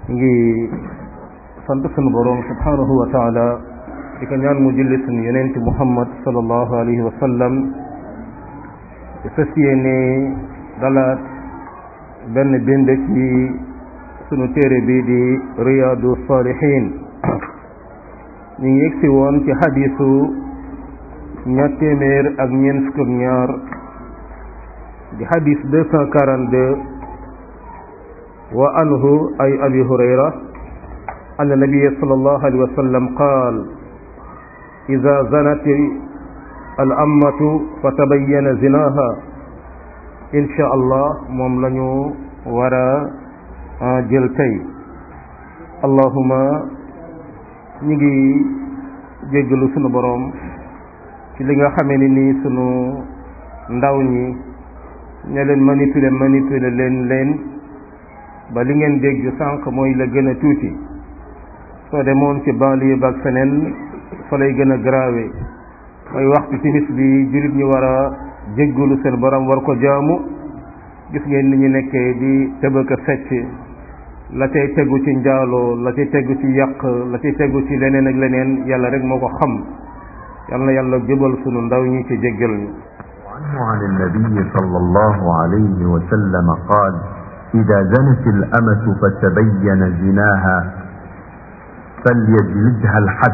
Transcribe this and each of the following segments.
ngi sant sunu boroom subhanahu wa taala di ko ñaan mu julli sunu yonent muhammad sallallahu alayhi wa sallam di fas yéene dalaat benn bind ci sunu téere bi di riyaadu salihin ñu ngi yegsi woon ci xadiisu ñaar téeméer ak ñeent fukk ak ñaar di xadiis deux cent quarante-deux wa anhu ay abi hurayra anna nabiya sallallahu alayhi wa sallam qaal ida zanat al ammatu fa tabayyana zinaha insha allah moom la ñu war a jël tey allahuma ñi ngi jéggalu sunu boroom ci li nga xamee ni nii sunu ndaw ñi ña leen manipuler manipuler leen leen ba li ngeen dégg sànq mooy la gën a tuuti soo demoon ci banlieue ba ak feneen fa lay gën a grave mooy waxtu timis bi jullit ñi war a jéggalu seen borom war ko jaamu gis ngeen ni ñu nekkee di tëbëk a fecc la cay tegu ci njaaloo la cay tegu ci yàq la cay tegu ci leneen ak leneen yàlla rek moo ko xam yal na yàlla jubal sunu ndaw ñi ci jéggal ñu وعنه عن النبي صلى الله عليه وسلم قال إذا زنت الأمة فتبين زناها فليجلدها الحد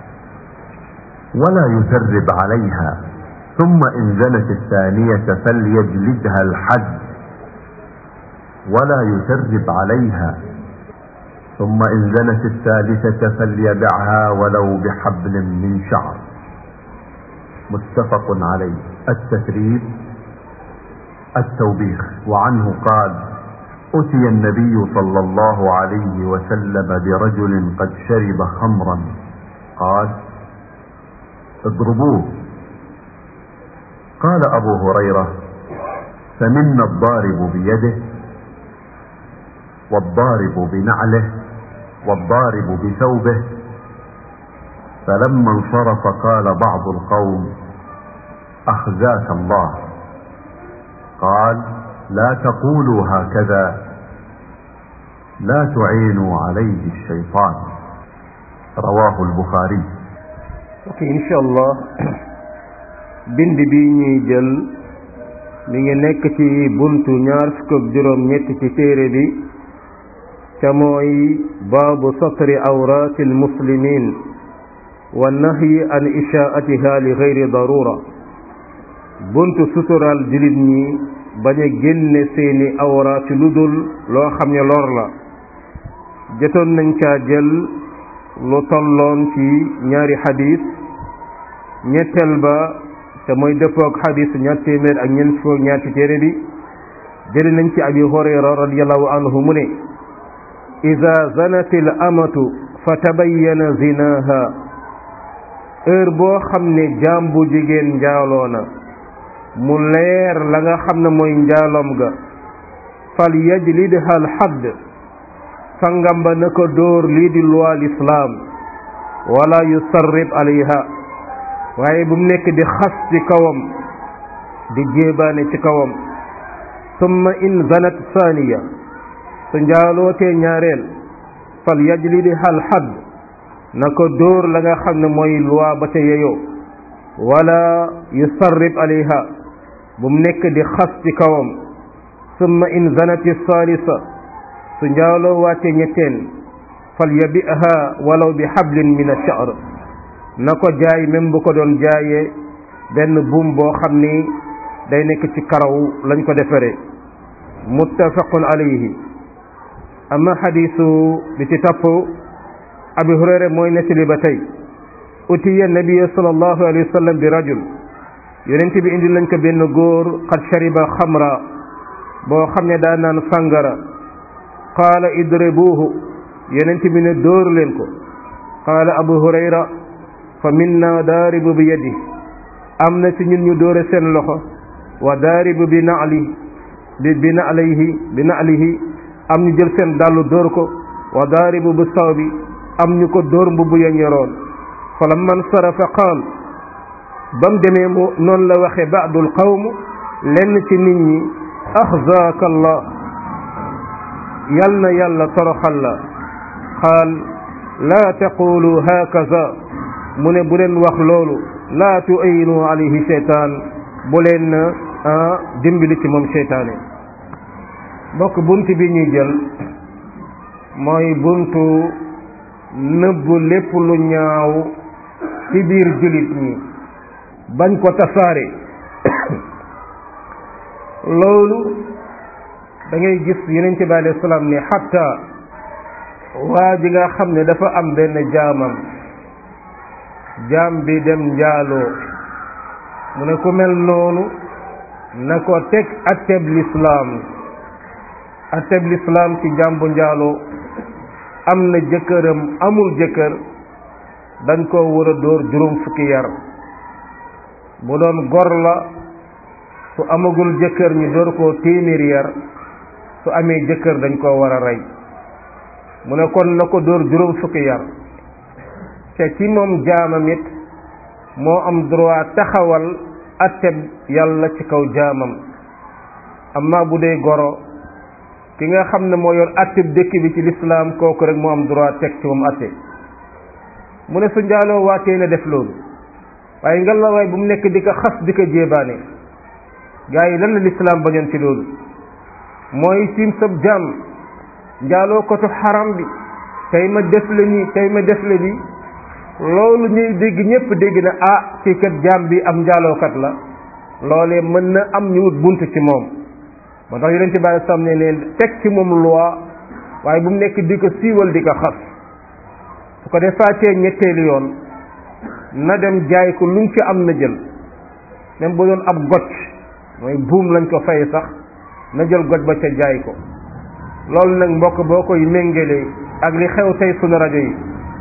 ولا يثرب عليها ثم إن زنت الثانية فليجلدها الحد ولا يثرب عليها ثم إن زنت الثالثة فليدعها ولو بحبل من شعر متفق عليه التثريب التوبيخ وعنه قال أتي النبي صلى الله عليه وسلم برجل قد شرب خمرا قال اضربوه قال أبو هريرة فمنا الضارب بيده والضارب بنعله والضارب بثوبه فلما انصرف قال بعض القوم أخزاك الله قال لا تقولوا هكذا لا تعينوا عليه الشيطان رواه البخاري ok incha allah bind bi ñuy jël mi ngi nekk ci buntu ñaar fukk ak juróom ñett ci téere bi ca mooy baabu satri awraati almuslimin wa nahyi an ishaatiha li gayri darura buntu sutural julit ñi bañ a génne seeni awra ci lu dul loo xam ne lor la jotoon nañ caa jël lu tolloon ci ñaari xadis ñetteel ba te mooy dëppoog xadis ñaar téeméer ak ñeent fukk ñaar ci téere bi jëli nañ ci abi hurayra radiallahu anhu mu ne ida zanat al amatu fa tabayyana zinaha heure boo xam ne jaam bu jigéen njaaloo na mu leer la nga xam ne mooy njaalom ga fal yajlidha al hadd sangam ba na ko dóor lii di loi l'islam wala yusarrib alayha waaye bu mu nekk di xas ci kawam di jéebaane ci kawam summa in zanat thaniya su njaalootee ñaareel fal yajlidha al hadd na ko dóor la nga xam ne mooy loi ba ca yeyoo wala yusarrib alayha bu mu nekk di xas ci kawam summa in zanati salisa su njaaloo waatee ñetteel fal yabiha walaw bi hablin min ash-sha'r na ko jaay même bu ko doon jaayee benn buum boo xam ni day nekk ci karaw lañ ko defaree muttafaqun alayhi amma xadiisu bi ci topp abi hurayra mooy nettali ba tey utiya nabiya sallallahu alayhi wa sallam bi rajul yonent bi indi lañ ko benn góor qad shariba xamra boo xam ne daa naan sàngara qaala idribuuhu yonent bi ne dóor leen ko qaala abu hurayra fa minna daaribu bi yadi am na ci ñun ñu dóore seen loxo wa daaribu bi naali bi bi naalihi bi naalihi am ñu jël seen dàllu dóor ko wa daaribu bi sawbi am ñu ko dóor mbubb ya ñoroon fa lamma nsarafa qaal ba mu demee mu noonu la waxe baadul qawm lenn ci nit ñi axzaaka allah yal na yàlla toroxal la qaal laa taqulu hakaza mu ne bu leen wax loolu laa tu'ayinu alayhi sheytaan bu leen dimbali ci moom sheytaane bokk bunt bi ñuy jël mooy buntu nëbb lépp lu ñaaw ci biir jullit ñi bañ ko tasaare loolu da ngay gis yonente bi alayhi salaam ne xatta waa ji nga xam ne dafa am benn jaamam jaam bi dem njaaloo mu ne ku mel noonu na ko teg atteb lislaam atteb lislaam ci jaam bu njaaloo am na jëkkëram amul jëkkër dañ koo war a dóor juróom fukki yar bu doon gor la su amagul jëkkër ñu door koo téeméeri yar su amee jëkkër dañ koo war a rey mu ne kon na ko dóor juróom fukki yar te ci moom jaamam it moo am droit taxawal atteb yàlla ci kaw jaamam amma bu dee goro ki nga xam ne moo yor atteb dëkk bi ci lislaam kooku rek moo am droit teg ci moom atte mu ne su njaaloo waatee na def loolu waaye ngelawaay bu mu nekk di ko xas di ko jéebaane gaa yi lan la lislaam bañoon ci loolu mooy tiim sab jaam njaaloo kotu xaram bi tey ma def la nii tey ma def la nii loolu ñuy dégg ñépp dégg na ah ci kat jaam bi am njaalookat la loolee mën na am ñu wut bunt ci moom moo tax yonent bi alei salaam ne leen teg ci moom loi waaye bu mu nekk di ko siiwal di ko xas su ko defaatee ñetteelu yoon na dem jaay ko lu mu ci am na jël même bu doon ab gocc mooy buum lañ ko fay sax na jël goj ba ca jaay ko loolu nag mbokk boo koy méngalee ak li xew tey sunu rajo yi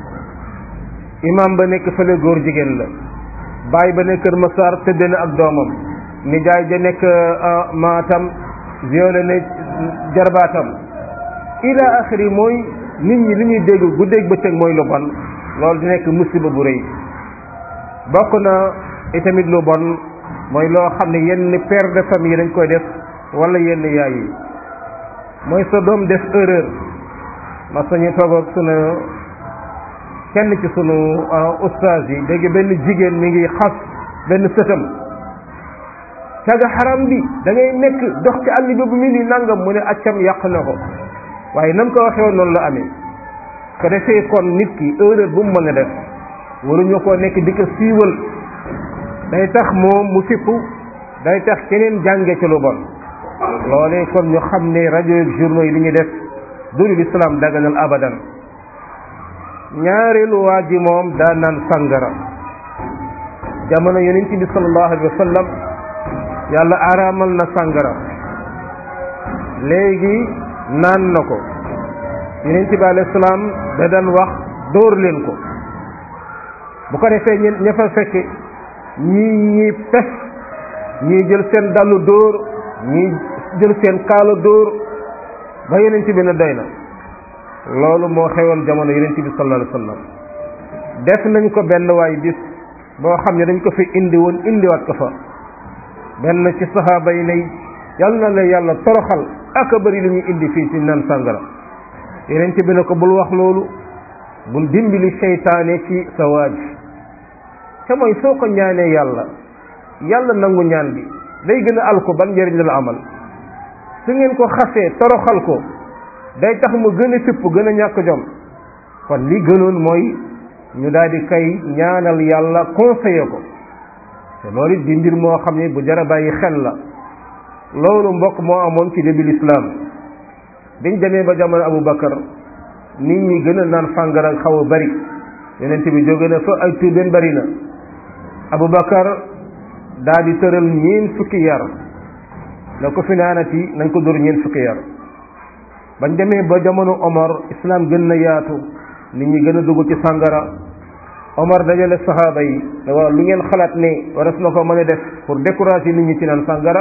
imam ba nekk fële góor jigéen la baay ba nekk Kër Massar tëdd na ak doomam nijaay ja nekk maatam violé na jarbaatam ila axiri mooy nit ñi li ñuy dégg guddeeg bëccëg mooy lu bon loolu di nekk musiba bu rëy bokk na itamit lu bon mooy loo xam ne yenn père de famille dañ koy def wala yenn yaay yi mooy sa doom def erreur ma sañu toog ak sunu kenn ci sunu ustaas yi dégg benn jigéen mi ngi xas benn sëtam caga xaram bi da ngay nekk dox ci àll bi bu mu ni nangam mu ne accam yàq na ko waaye nam ko waxee woon noonu la amee ko defee kon nit ki erreur bu mu mën a def waruñu ko nekk di ko siiwal day tax moom mu fippu day tax keneen jànge ci lu bon loolee kon ñu xam ne rajo ak journaux yi li ñuy def dulu lislaam daganal abadan ñaareelu waa ji moom daa naan sangara jamono yonent bi sallallahu alayhi wa sallam yàlla araamal na sangara léegi naan na ko yonent bi alayhi salaam da daan wax dóor leen ko bu ko defee ñe ña fa fekke ñii ñi pes ñii jël seen dallu dóor ñii jël seen kaala dóor ba yonent bi ne doy na loolu moo xewoon jamono yonent bi sallallahu alayhi wasallam def nañ ko benn waay bis boo xam ne dañ ko fi indi woon indiwaat ko fa benn ci saxaaba yi ne yal na la yàlla toroxal ak a bëri li ñuy indi fii ci naan sàngara yonent bi ne ko bul wax loolu bul dimbali seytaane ci sa waaj te mooy soo ko ñaanee yàlla yàlla nangu ñaan bi day gën a al ko ban njëriñ la la amal su ngeen ko xasee toroxal ko day tax mu gën a fipp gën a ñàkk jom kon li gënoon mooy ñu daal di kay ñaanal yàlla conseillé ko te loolu it di mbir moo xam ne bu jara bàyyi xel la loolu mbokk moo amoon ci début l'islam biñ demee ba jamono Abu Bakar nit ñi gën a naan fàngara xaw a bari yonent bi jóge na fa ay tuubeen bari na Abu Bakar daal di tëral ñeen fukki yar na ko fi naanati nañ ko dóor ñeen fukki yar bañ demee ba jamono Omar islam gën na yaatu nit ñi gën a dugg ci sàngara Omar dajale saxaaba yi ne waaw lu ngeen xalaat ne waras na ko mën a def pour décourager nit ñi ci naan sàngara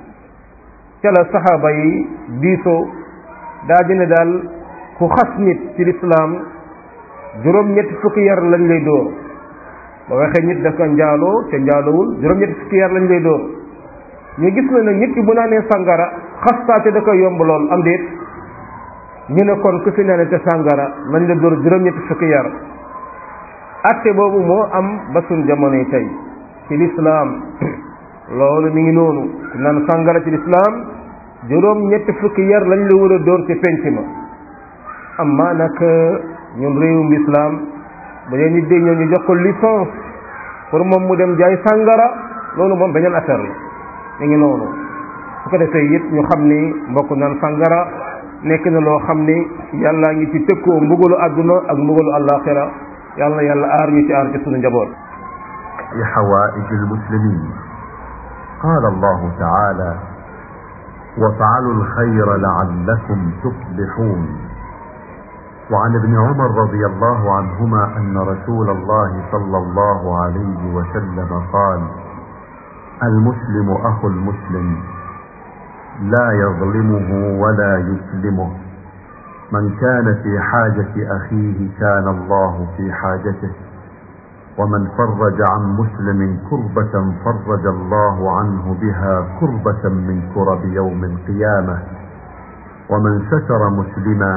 ca la saxaaba yi diisoo daa dina daal ku xas nit ci lislaam juróom-ñetti fukki yar lañ lay dóor ba waxee nit daf ko njaaloo ca njaalowul juróom-ñetti fukki yar lañ lay dóor ñu gis na nag nit ki bu naanee sàngara xastaate da koy yomb lool am déet ñu ne kon ku fi naan te sàngara nañ la dóor juróom-ñetti fukki yar atte boobu moo am ba suñ jamonoy tey ci lislaam loolu mi ngi noonu ku naan sàngara ci lislaam juróom-ñetti fukki yar lañ la war a dóor ci penc ma amma nag ñun réewum lislaam bu dee nit day ñëw ñu jox ko licence pour moom mu dem jaay sàngara loolu moom beneen affaire la mi ngi noonu su ko defee it ñu xam ni mbokk naan sàngara nekk na loo xam ni yàllaa ngi ci tëkkoo mbugalu àdduna ak mbugalu àllaaxira yàlla na yàlla aar ñu ci aar ci sunu njaboot لحوائج المسلمين قال الله تعالى وافعلوا الخير لعلكم تفلحون وعن ابن عمر رضي الله عنهما أن رسول الله صلى الله عليه وسلم قال المسلم أخو المسلم لا يظلمه ولا يسلمه من كان في حاجة أخيه كان الله في حاجته ومن فرج عن مسلم كربة فرج الله عنه بها كربة من كرب يوم القيامة ومن ستر مسلما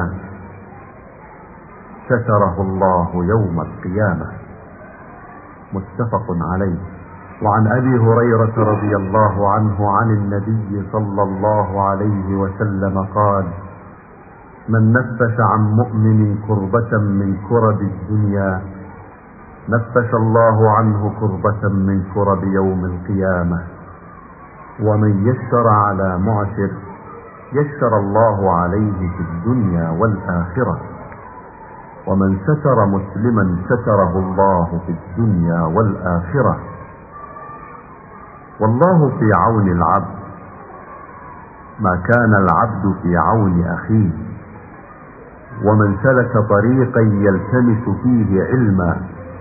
ستره الله يوم القيامة متفق عليه وعن ابي هريره رضي الله عنه عن النبي صلى الله عليه وسلم قال من نفس عن مؤمن كربه من كرب الدنيا نفس الله عنه كربه من كرب يوم القيامه ومن يسر على معسر يسر الله عليه في الدنيا والاخره ومن ستر مسلما ستره الله في الدنيا والاخره والله في عون العبد ما كان العبد في عون اخيه ومن سلك طريقا يلتمس فيه علما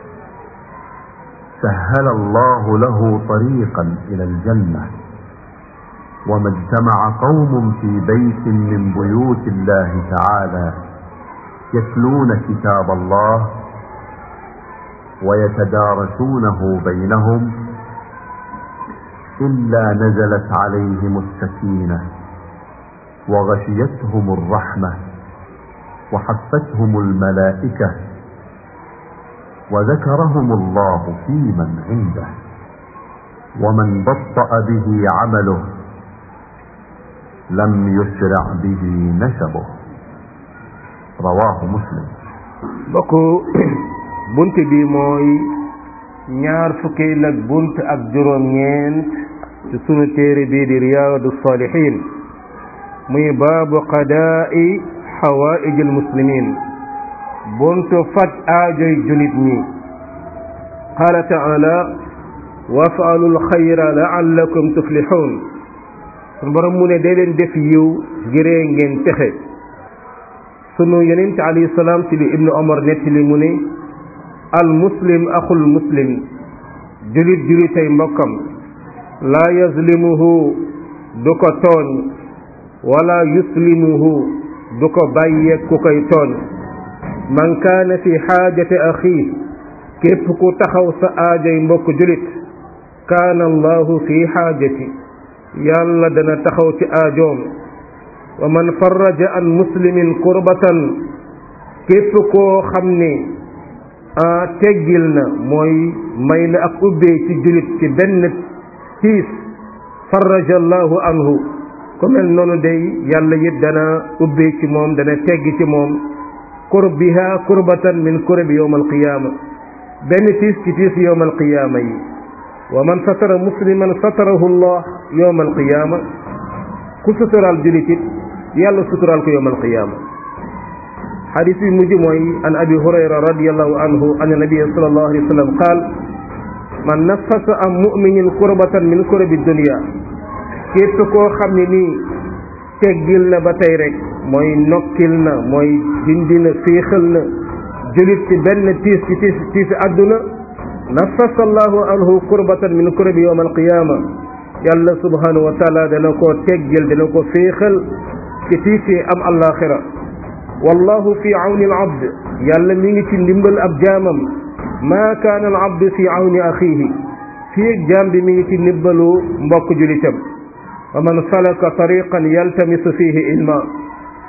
سهل الله له طريقا الى الجنه وما اجتمع قوم في بيت من بيوت الله تعالى يتلون كتاب الله ويتدارسونه بينهم الا نزلت عليهم السكينه وغشيتهم الرحمه وحفتهم الملائكه وذكرهم الله في من عنده ومن بطا به عمله لم يسرع به نسبه رواه مسلم bokk bunt bi mooy ñaar fukkeel ak bunt ak juróom ñeent ci sunu téere bii di riyaadu salihin muy baabu qadaa'i xawaaij almuslimin buntu faj aajoy julit ñi qaala taala wafaalu lxayra laallakum tuflixuun sunu borom mu ne dee leen def yiw ngiree ngeen texe sunu yonent alayhi salaam ci li ibnu omar nettali mu ne al muslim axul muslim julit julitay mbokkam laa yazlimuhu du ko tooñ wala yuslimuhu du ko bàyyee ku koy tooñ man kaana fi xaajati axii képp ku taxaw sa aajay mbokk julit kaana allahu fi xaajati yàlla dana taxaw ci aajoom wa man farraja an muslimin kurbatan képp koo xam ne a teggil na mooy may na ak ubbee ci julit ci benn tiis farraja allahu anhu ku mel noonu day yàlla it dana ubbee ci moom dana teggi ci moom kurbiha kurbatan min kurbi yowm alqiyaama benn tiis ci tiis yowm alqiyaama yi wa man satara musliman satarahu allah yowm alqiyaama ku suturaal julit it yàlla suturaal ko yowm alqiyaama xadis bi mujj mooy an abi hurayra radiallahu anhu an nabia sallallahu alayhi wa sallam qaal man nafasa am muminin kurbatan min kurabi dunia képp koo xam ne nii teggil na ba tey rek mooy nokkil na mooy dindi na féexal na julit ci benn tiis ci tiis tiisi àdduna nafasa allahu anhu kurbatan min kurabi yowm alqiyama yàlla subhanahu wa taala dana ko teggil dana ko féexal ci tiisi am alaxira wallahu fi awni al abd yàlla mi ngi ci ndimbal ab jaamam maa kaana al abd fi awni axiihi fii jaam bi mi ngi ci ndimbalu mbokk julitam wa man salaka tariqan yaltamisu fihi ilma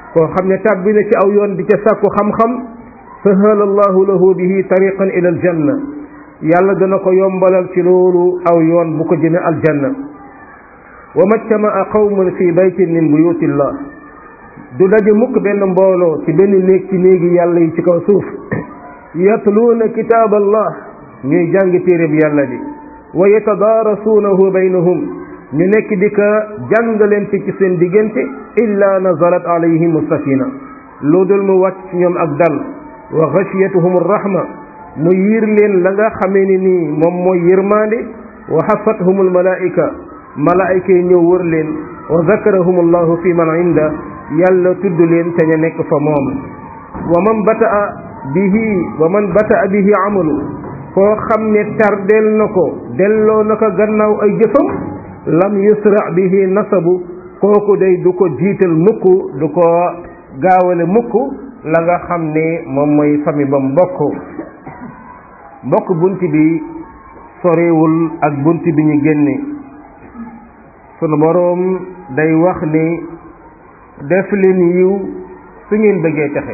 koo xam ne tàbbi na ci aw yoon di ca sàkku xam-xam sahala allahu lahu bihi tariqan ila aljanna yàlla dana ko yombalal ci loolu aw yoon bu ko jëme aljanna wa majtamaa qawmun fi baytin min buyutillah du daje mukk benn mbooloo ci benn néeg ci néegi yàlla yi ci kaw suuf yatluuna kitaab allah ñuy jàng téereb yàlla bi wa yatadaarasuunahu baynahum ñu nekk di ka jàngalente ci seen diggante illa nazalat alayhim sakina loo dul mu wàcc ci ñoom ak dal wa xashiyatuhum rahma mu yiir leen la nga xamee ni nii moom mooy yërmaande wa xafathum almalaika malaayika yi ñëw wër leen wa zakarahum allahu fi man inda yàlla tudd leen te ña nekk fa moom wa man bataa bihi wa man bataa bihi amalu koo xam ne tardeel na ko delloo na ko gannaaw ay jëfam lam yusra bihi nasabu kooku day du ko jiital mukk du ko gaawale mukk la nga xam ne moom mooy famille ba mbokk mbokk bunt bi sorewul ak bunt bi ñu génne sunu boroom day wax ni def leen yiw su ngeen bëggee texe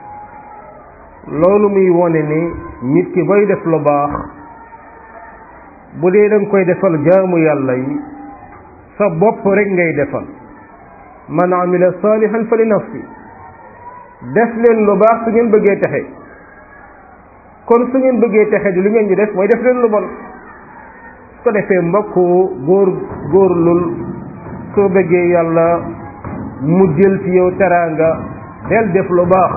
loolu muy wone ni nit ki boy def lu baax bu dee danga koy defal jaamu yàlla yi sa bopp rek ngay defal man amila salihan fa li nafsi def leen lu baax su ngeen bëggee texe kon su ngeen bëggee texe di li ngeen di def mooy def leen lu bon su ko defee mbokk góor góorlul soo bëggee yàlla mu jël ci yow teraanga del def lu baax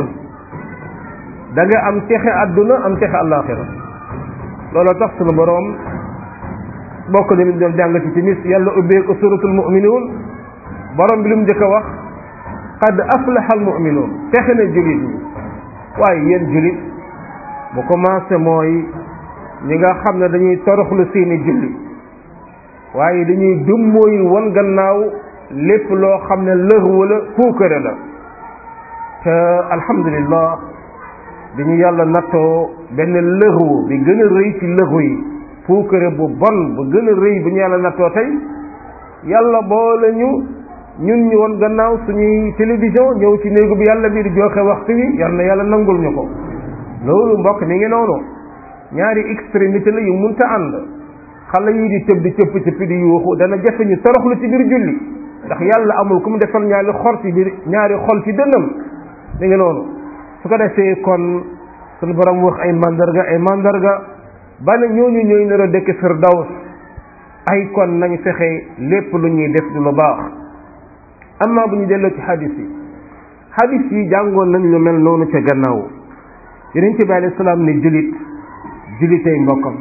da nga am texe àdduna am texe àllaaxira looloo tax sunu boroom bokk na li doon jàng ci timis yàlla ubbee ko suratul muminuun borom bi lu mu njëkk a wax qad aflaha al muminuun texe na julit ñi waaye yéen julit bu commencé mooy ñi nga xam ne dañuy toroxlu seeni julli waaye dañuy dummóoy won gannaaw lépp loo xam ne lëx wala puukare la te alhamdulillah bi ñu yàlla nattoo benn lëxu bi gën a rëy ci lëxu yi puukare bu bon bu gën a rëy bi ñu yàlla nattoo tey yàlla boole ñu ñun ñu woon gannaaw suñuy télévision ñëw ci néegu bi yàlla bi di joxe waxtu wi yal na yàlla nangul ñu ko loolu mbokk mi ngi noonu ñaari extrémité la yu munta ànd xale yi di tëb di cëpp cëpp di yuuxu dana jafe ñu toroxlu ci biir julli ndax yàlla amul ku mu defal ñaari xol ci biir ñaari xol ci dënnam mi ngi noonu su ko defee kon suñu borom wax ay mandarga ay mandarga ba ne ñooñu ñooy nar a dëkk firdaws ay kon nañ fexe lépp lu ñuy def du lu baax amma bu ñu delloo ci hadis yi hadis yi jàngoon nañ lu mel noonu ca gannaaw yeneen ci bi alayhi salaam ne julit julitay mbokkam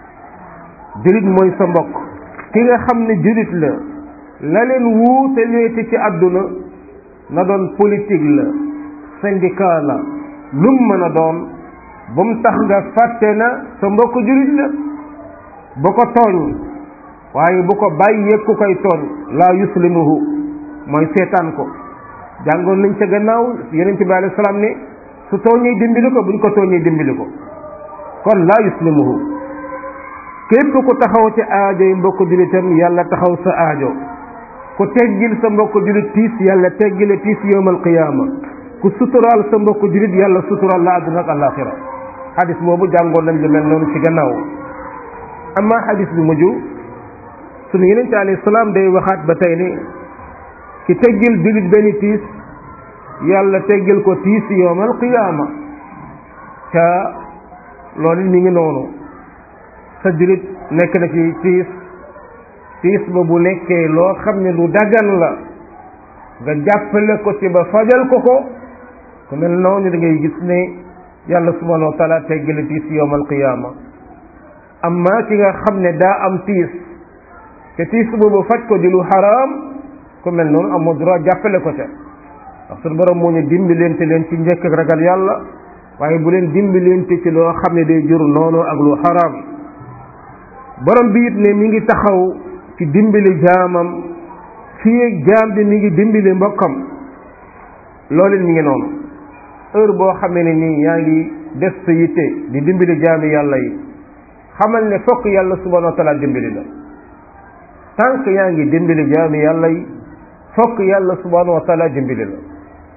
julit mooy sa mbokk ki nga xam ne julit la la leen wuute leeti ci àdduna na doon politique la syndicat la lum mën a doon bu mu tax nga fàtte na sa mbokk julit la bu ko tooñ waaye bu ko bàyyee ku koy tooñ laa yuslimuhu mooy seetaan ko jàngoon nañ ca gannaaw yeneen ci bi alayhi salaam ne su tooñee dimbali ko buñ ko tooñee dimbali ko kon laa yuslimuhu képp ku taxaw ci aajo yi mbokk julitam yàlla taxaw sa aajo ku teggil sa mbokk julit tiis yàlla teggile tiis yowmal qiyaama ku suturaal sa mbokk julit yàlla suturaal la àdduna ak àllaaxira xadis boobu jàngoon nañ lu mel noonu ci gannaaw amma xadis bi mujj sunu yeneen ci alayhi salaam day waxaat ba tey ni ki teggil julit benn tiis yàlla teggil ko tiis yowmal qiyaama ca loolu mi ngi noonu sa julit nekk na ci tiis tiis ba bu nekkee loo xam ne lu dagan la nga jàppale ko ci ba fajal ko ko ku mel noonu da ngay gis ne yàlla subhanahu wa taala teggale tiis yowmal qiyaama amma ki nga xam ne daa am tiis te tiis boobu faj ko di lu xaraam ku mel noonu amoo droit jàppale ko ca ndax suñu borom moo ñu dimbalante leen ci njëkk ak ragal yàlla waaye bu leen dimbalante ci loo xam ne day jur noonu ak lu xaraam borom bi it ne mi ngi taxaw ci dimbali jaamam fii ak jaam bi mi ngi dimbali mbokkam loolu mi ngi noonu heure boo xamee ne nii yaa ngi def sa yitte di dimbali jaami yàlla yi xamal ne fokk yàlla subhanahu wa taala dimbali la tant que yaa ngi dimbali jaami yàlla yi fokk yàlla subhanahu wa taala dimbali la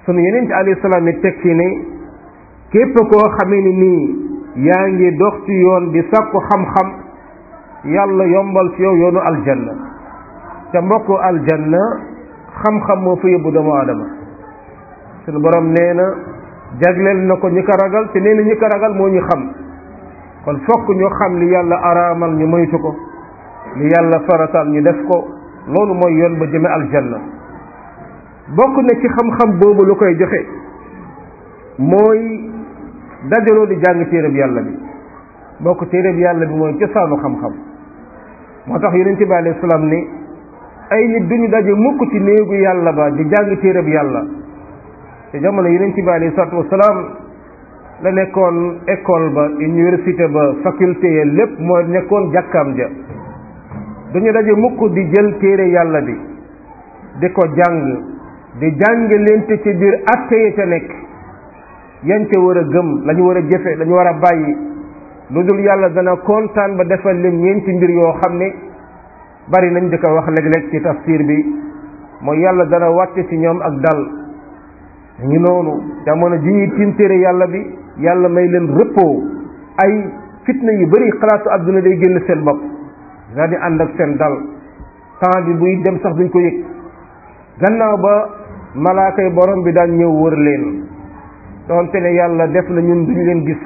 sunu yeneen ci alayhi salaam yi teg ci ne képp koo xamee ni nii yaa ngi dox ci yoon di sàkku xam-xam yàlla yombal ci yow yoonu aljanna te mbokku aljanna xam-xam moo fa yóbbu doomu aadama sunu borom nee na jagleel na ko ñi ko ragal te nee na ñi ko ragal moo ñu xam kon fokk ñu xam li yàlla araamal ñu moytu ko li yàlla faratal ñu def ko loolu mooy yoon ba jëme aljanna bokk na ci xam-xam boobu lu koy joxe mooy dajaloo di jàng téereb yàlla bi bokk téereb yàlla bi mooy cosaanu xam-xam moo tax yonent bi alayhi salaam ni ay nit duñu daje mukk ci néegu yàlla ba di jàng téereb yàlla te jamono yonent bi alayhi salaatu wasalaam la nekkoon école ba université ba faculté ya lépp moo nekkoon jàkkaam ja duñu daje mukk di jël téere yàlla bi di ko jàng di jàng leente ci biir atte ya ca nekk yan ca war a gëm la ñu war a jëfe la ñu war a bàyyi lu dul yàlla dana kontaan ba defal leen ñeenti mbir yoo xam ne bari nañ di ko wax léeg-léeg ci tafsir bi mooy yàlla dana wàcce ci ñoom ak dal ñu noonu jamono ji ñuy tiim téere yàlla bi yàlla may leen repos ay fitna yu bari xalaatu àdduna day génn seen bopp daal di ànd ak seen dal temps bi buy dem sax duñ ko yëg gannaaw ba malaakay borom bi daan ñëw wër leen doonte ne yàlla def na ñun duñ leen gis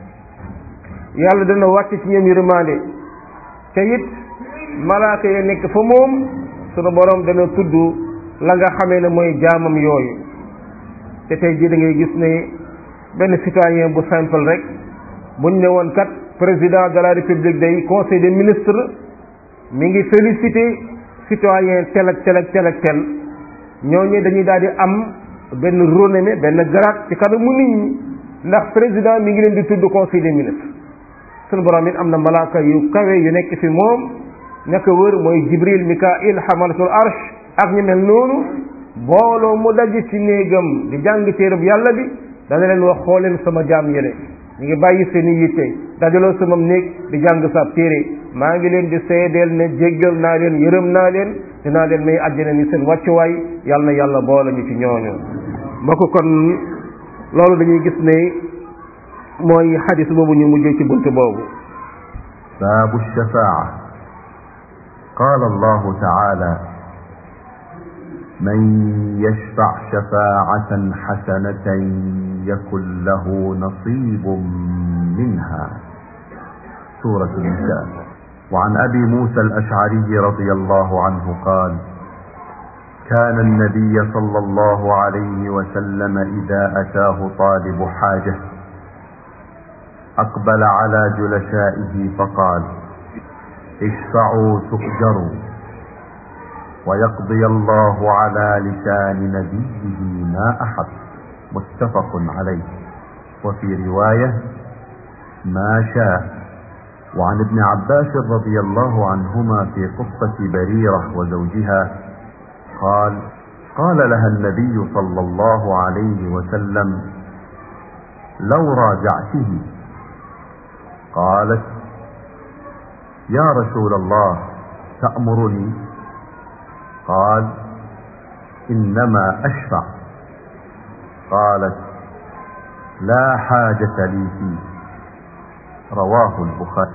yàlla dana wàcc ci ñoom yërmande te it malaaka ya nekk fa moom sunu borom dana tudd la nga xamee ne mooy jaamam yooyu te tey jii da ngay gis ne benn citoyen bu simple rek buñ ne woon kat président de la république day conseil des ministres mi ngi félicité citoyen tel ak tel ak tel ak tel ñooñu dañuy daal di am benn renommée benn grade ci kanamu nit ñi ndax président mi ngi leen di tudd conseil des ministres sunu borom it am na malaaka yu kawe yu nekk fi moom ñaka wër mooy jibril mikail xamalatul arsh ak ñu mel noonu booloo mu daj ci néegam di jàng téereb yàlla bi dana leen wax xooleen sama jaam yële ñu ngi bàyyi seen i yitte dajaloo sama néeg di jàng sa téere maa ngi leen di seedeel ne jéggal naa leen yërëm naa leen dinaa leen may àjjana ni seen wàccuwaay yàlla na yàlla boole ñu ci ñooñu mbokk kon loolu dañuy gis ne mooy xadis boobu ñu mujjee ci bunt boobu باب الشفاعة قال الله تعالى من يشفع شفاعة حسنة يكن له نصيب منها سورة النساء وعن أبي موسى الأشعري رضي الله عنه قال كان النبي صلى الله عليه وسلم إذا أتاه طالب حاجة أقبل على جلسائه فقال اشفعوا تؤجروا ويقضي الله على لسان نبيه ما أحب متفق عليه وفي رواية ما شاء وعن ابن عباس رضي الله عنهما في قصة بريرة وزوجها قال قال لها النبي صلى الله عليه وسلم لو راجعته قالت يا رسول الله تأمرني قال إنما أشفع قالت لا حاجة لي فيه رواه البخاري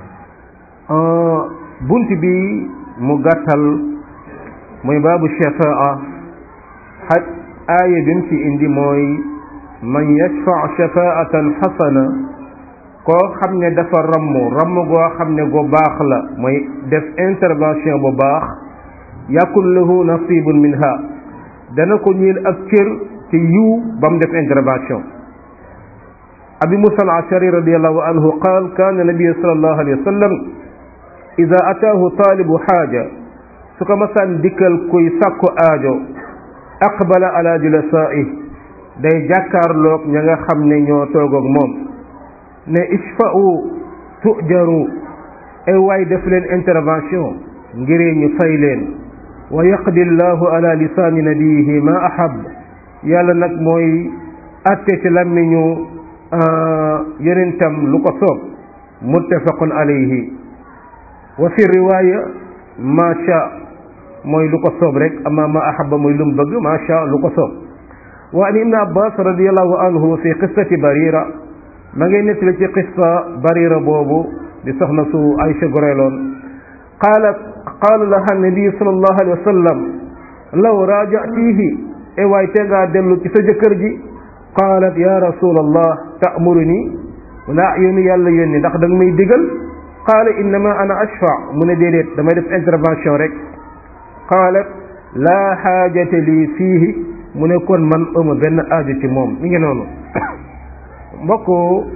bunt bi mu gàttal muy baabu shafaa xaj aaya bi mu ci indi mooy man yashfa shafaatan xasana koo xam ne dafa ramm ramm goo xam ne gu baax la mooy def intervention bu baax yakun lahu nasibun minha dana ko ñiil ak cër ci yiw ba mu def intervention abi musa al ashari radiallahu anhu qaal kaana nabiyu sallallahu alayhi wa sallam ida ataahu taalibu xaaja su ko masaan dikkal kuy sàkku aajo aqbala ala julasaaih day jàkkaarloog ña nga xam ne ñoo toog ak moom ne ishfa'u tujaru ay waay def leen intervention ngiree ñu fay leen wa yaqdi llahu ala lisaani nabiyihi ma ahab yàlla nag mooy atte ci làmmiñu yonentam lu ko soob muttafaqun alayhi wa fi riwaya ma sha mooy lu ko soob rek ama ma ahaba mooy lu mu bëgg ma sha lu ko soob wa an ibn abbas radiallahu anhu fi qissati barira ma ngay nettali ci qissa barira boobu di soxna su Aysa goreeloon qaalat qaala laha nabi sallallahu alayhi wa sallam law raajatihi e waay te ngaa dellu ci sa jëkkër ji qaalat ya rasulallah ta'muruni mu ne ah yónni yàlla yónni ndax da nga may digal qaala innama ana ashfa mu ne déedéet damay def intervention rek qaalat laa xaajate lii fiihi mu ne kon man ëma benn aajo ci moom mi ngi noonu mbokk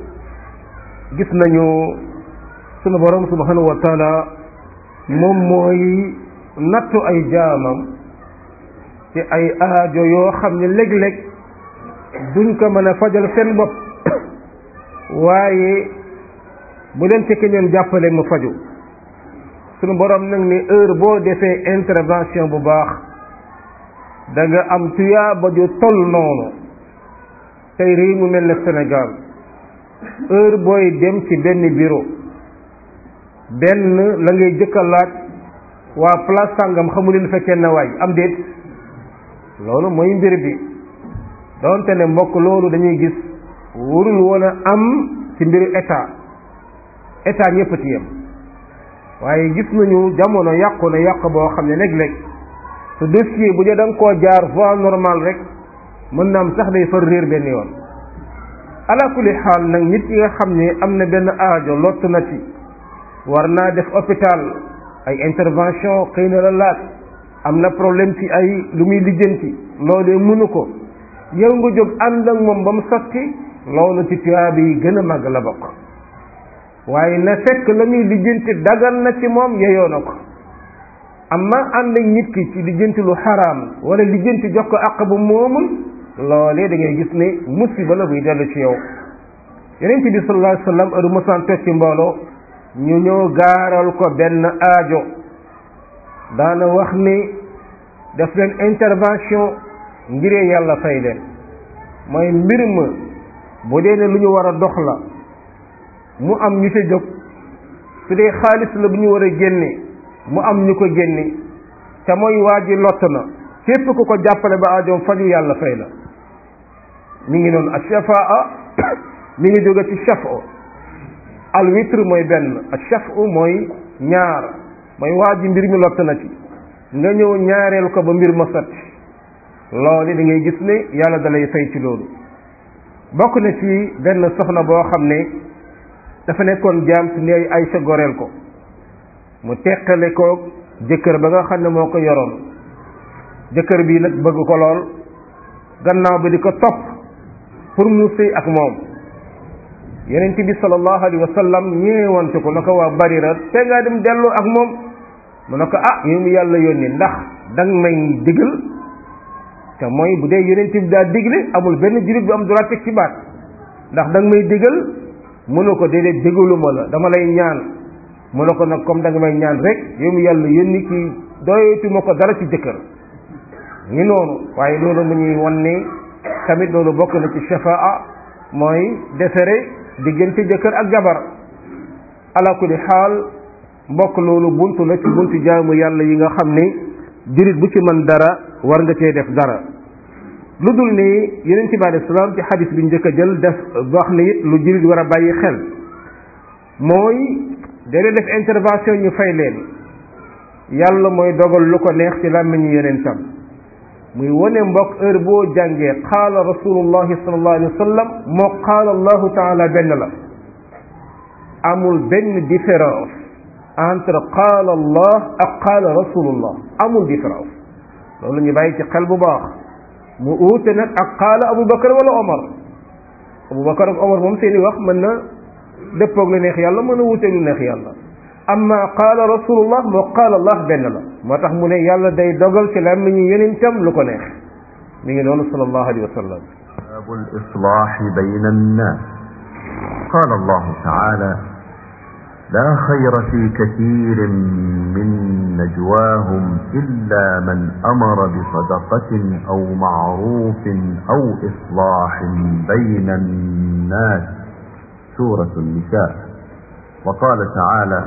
gis nañu sunu borom subhanahu wa taala moom mooy nattu ay jaamam ci ay aajo yoo xam ne léeg-léeg duñ ko mën a fajal seen bopp waaye bu leen ci keneen jàppale mu faju sunu borom nag ni heure boo defee intervention bu baax da nga am tuyaaba ju toll noonu tey réew mu mel ne Sénégal heure booy dem ci benn bureau benn la ngay jëkka laaj waa place sàngam xamu leen fekkee na waay am déet loolu mooy mbir bi doonte ne mbokk loolu dañuy gis warul woon a am ci mbiru état état ñëpp ci yem waaye gis nañu jamono yàqu na yàq boo xam ne léeg-léeg su dossier bu dee da nga koo jaar voie normale rek mën na am sax day far réer benn yoon ala kulli xaal nag nit yi nga xam ne am na benn aajo lott na ci war naa def hôpital ay intervention xëy na la laaj am na problème ci ay lu muy lijjanti loolee mënu ko yow nga jóg ànd ak moom ba mu sotti loolu ci tuyaaba yi gën a màgg la bokk waaye na fekk la muy lijjanti dagal na ci moom yeyoo na ko amma ànd ak nit ki ci lijjanti lu xaraam wala lijjanti jox ko àq bu moomul loolee da ngay gis ne musiba la buy dellu ci yow yonent bi sallallahu alayhi wa sallam heure mosaan toog ci mbooloo ñu ñëw gaaral ko benn aajo daana wax ni def leen intervention ngiree yàlla fay leen mooy mbir ma bu dee ne lu ñu war a dox la mu am ñu ca jóg su dee xaalis la bu ñu war a génne mu am ñu ko génne te mooy waa ji lott na képp ku ko jàppale ba aajoom faju yàlla fay la mi ngi noonu ashafaa mi ngi jóge ci shafo al witr mooy benn ashafo mooy ñaar mooy waa ji mbir mi lott na ci nga ñëw ñaareel ko ba mbir ma sotti loolu da ngay gis ne yàlla da lay fay ci loolu bokk na ci benn soxna boo xam ne dafa nekkoon jaam si ndey Aysa goreel ko mu teqale ko jëkkër ba nga xam ne moo ko yoroon jëkkër bi nag bëgg ko lool gannaaw bi di ko topp pour mu sëy ak moom yonent bi sallallahu alayhi wa sallam ñeewante ko na ko waa barira te ngaa dem dellu ak moom mu ne ko ah yow mu yàlla yónni ndax dang may digal te mooy bu dee yonent bi daa digle amul benn jullit bu am droit teg ci baat ndax danga may digal mu ne ko déedéet digaluma la dama lay ñaan mu ne ko nag comme da nga may ñaan rek yow mu yàlla yónni kii doyatuma ko dara ci jëkkër ngi noonu waaye loolu mu ñuy wan ne tamit loolu bokk na ci shafaa mooy defere diggante jëkkër ak jabar ala kulli xaal mbokk loolu buntu la ci buntu jaamu yàlla yi nga xam ne jullit bu ci mën dara war nga cee def dara lu dul ni yeneen ci bi alei salaam ci xadis bi njëkk a jël def wax ne it lu jullit war a bàyyi xel mooy dana def intervention ñu fay leen yàlla mooy dogal lu ko neex ci làmmiñu yeneen tam muy wane mbokk heure boo jàngee qaala rasulullahi sallallahu alayhi wa sallam moo qaala allahu taala benn la amul benn différence entre qaala allah ak qaala rasulullah amul différence loolu ñu bàyyi ci xel bu baax mu uute nag ak qaala abubakar wala omar abubakar ak omar moom seeni wax mën na dëppoog lu neex yàlla mën a wuuteeg lu neex yàlla amma qaala rasulullah moo qaala allah benn la moo tax mu ne yàlla day dogal ci làmmiñu yonentam lu ko neex mi ngi noonu sallallahu alayhi wa sallam باب الإصلاح بين الناس قال الله تعالى لا خير في كثير من نجواهم إلا من أمر بصدقة أو معروف أو إصلاح بين الناس سورة النساء وقال تعالى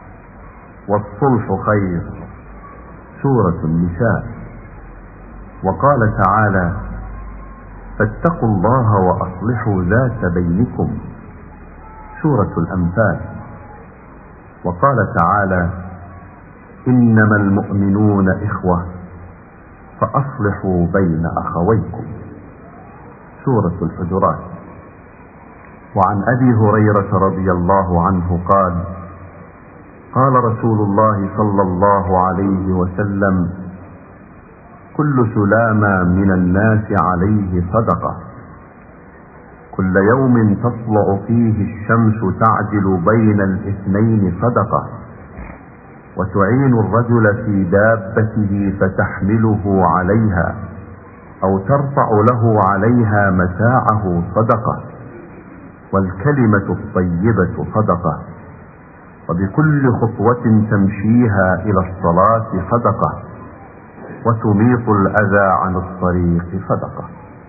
والصلح خير سورة النساء وقال تعالى فاتقوا الله وأصلحوا ذات بينكم سورة الأنفال وقال تعالى إنما المؤمنون إخوة فأصلحوا بين أخويكم سورة الحجرات وعن أبي هريرة رضي الله عنه قال قال رسول الله صلى الله عليه وسلم كل سلامة من الناس عليه صدقة كل يوم تطلع فيه الشمس تعدل بين الاثنين صدقة وتعين الرجل في دابته فتحمله عليها او ترفع له عليها متاعه صدقة والكلمة الطيبة صدقة وبكل خطوة تمشيها الى الصلاة صدقة وتميط الاذى عن الطريق صدقة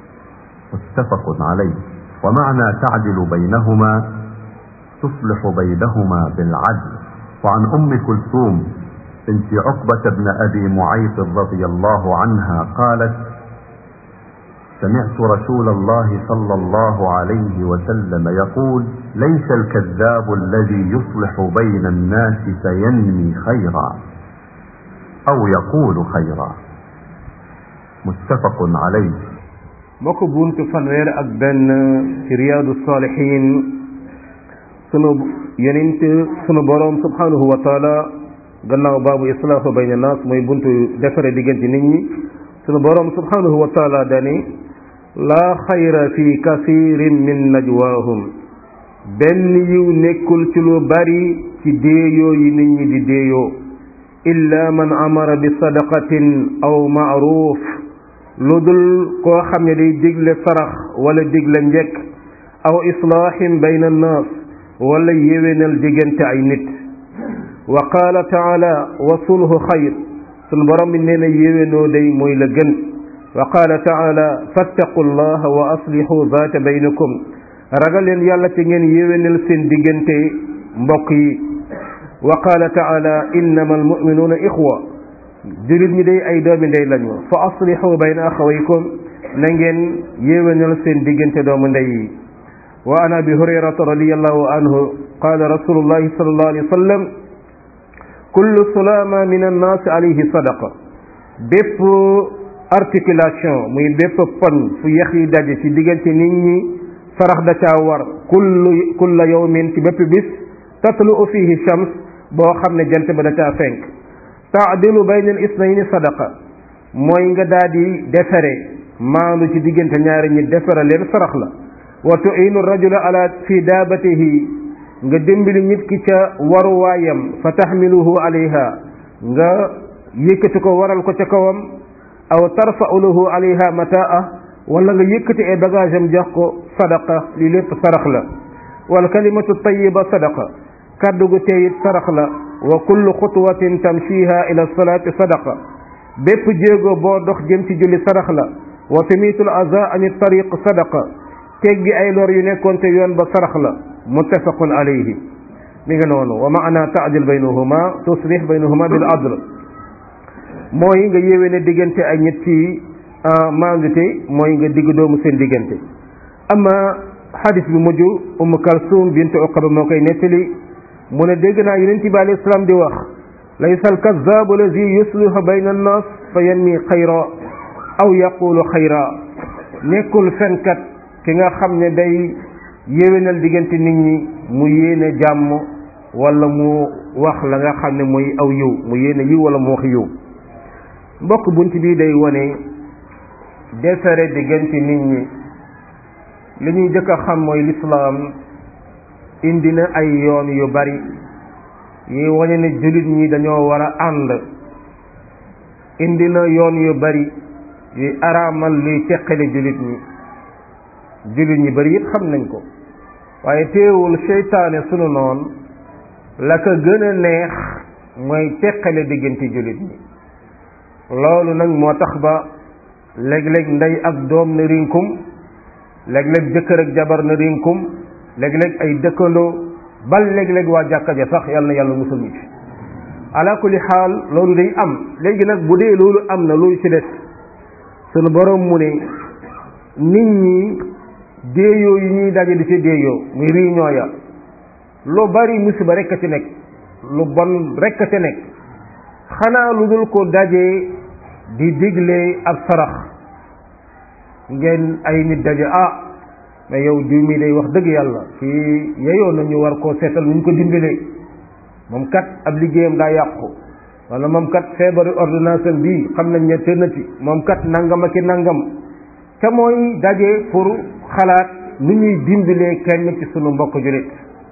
متفق عليه ومعنى تعدل بينهما تصلح بينهما بالعدل وعن ام كلثوم بنت عقبة بن ابي معيط رضي الله عنها قالت سمعت رسول الله صلى الله عليه وسلم يقول ليس الكذاب الذي يصلح بين الناس فينمي خيرا او يقول خيرا متفق عليه mbokk buntu fanweer ak benn ci riyaadu saalihin sunu yonent sunu boroom subhanahu wa taala gannaaw baabu islaahu bayna naas mooy buntu defare diggante nit ñi sunu boroom subhanahu wa taala dani laa xayra fi kasirin min najwaahum benn yiw nekkul ci lu bari ci déeyoo yi nit ñi di déeyoo illa man amara bi sadaqatin aw maaruf lu dul koo xam ne day digle sarax wala digle njekk aw islaahin bayna annaas wala yéwénal diggante ay nit wa qaala taala wa sulhu xayr sunu borom bi nee na yéwénoo day mooy la gën wa qaala taala fattaqu llaha wa aslihu zaata baynakum ragal leen yàlla ci ngeen yéwénal seen diggante mbokk yi wa qaala taala innama almuminuuna ixwa julit ñi day ay doomi ndey lañu fa aslihu bayna axawaykum na ngeen yéwénal seen diggante doomu ndey yi wa an abi hurayrata radiallahu anhu qala rasulullahi sallallahu alayhi wa sallam kullu sulama min annaasi alayhi sadaqa bépp articulation muy bépp pon fu yax yi daje ci diggante nit ñi sarax da caa war kullu kulla yawmin ci bépp bis tatlu fihi shams boo xam ne jant ba da caa fenk taadilu bayna al isnayni sadaqa mooy nga daa di defere maandu ci diggante ñaari ñi defere leen sarax la wa tuinu rajula ala fi daabatihi nga dimbali nit ki ca waruwaayam fa taxmiluhu alayha nga yëkkati ko waral ko ca kawam aw tarfa'u lahu alayha mataa wala nga yëkkati ay bagage am jox ko sadaqa li lépp sarax la wal kalimatu tayiba sadaqa kaddu gu teeyit sarax la wa kullu xutwatin tamshiha ila salaati sadaqa bépp jéego boo dox jëm ci julli sarax la wa tumiitul aza ani tariq sadaqa teggi ay lor yu nekkoon te yoon ba sarax la muttafaqun alayhi mi nga noonu wa maana taadil baynahuma tuslih baynahuma bil adl mooy nga yéwéne diggante ay ñetti maandute mooy nga digg doomu seen diggante amma xadis bi mujj umm kalsum bint uqaba moo koy nettali mu ne dégg naa yonent bi alayhi salaam di wax laysa alkazaabu allazi yuslihu bayna annas fa yanmi xayra aw yaqulu xayra nekkul fenkat ki nga xam ne day yéwénal diggante nit ñi mu yéene jàmm wala mu wax la nga xam ne mooy aw yiw mu yéene yiw wala mu wax yiw mbokk bunt bi day wone defare diggante nit ñi li ñuy jëkk a xam mooy lislaam indi na ay yoon yu bari yi wane ne jullit ñi dañoo war a ànd indi na yoon yu bari yuy araamal luy teqale jullit ñi jullit ñi bari it xam nañ ko waaye teewul seytaane sunu noon la ko gën a neex mooy teqale diggante jullit ñi loolu nag moo tax ba léeg-léeg ndey ak doom na rinkum léeg-léeg jëkkër ak jabar na rinkum léeg-léeg ay dëkkandoo bal léeg-léeg waa jàkka ja sax yàlla na yàlla musul ñu ci ala kulli xaal loolu day am léegi nag bu dee loolu am na loolu ci des sunu borom mu ne nit ñi déeyoo yi ñuy daje di ci déeyoo muy réunion ya lu bari musiba rekk a ci nekk lu bon rekk a ci nekk xanaa lu dul ko daje di digle ab sarax ngeen ay nit daje ah mais yow diw mi day wax dëgg yàlla kii yeyoo nañu war koo seetal nu ñu ko dimbalee moom kat ab liggéeyam daa yàqu wala moom kat feebaru ordonnance bii xam nañ ne te na ci moom kat nangam ak i nangam te mooy daje pour xalaat nu ñuy dimbalee kenn ci sunu mbokk julit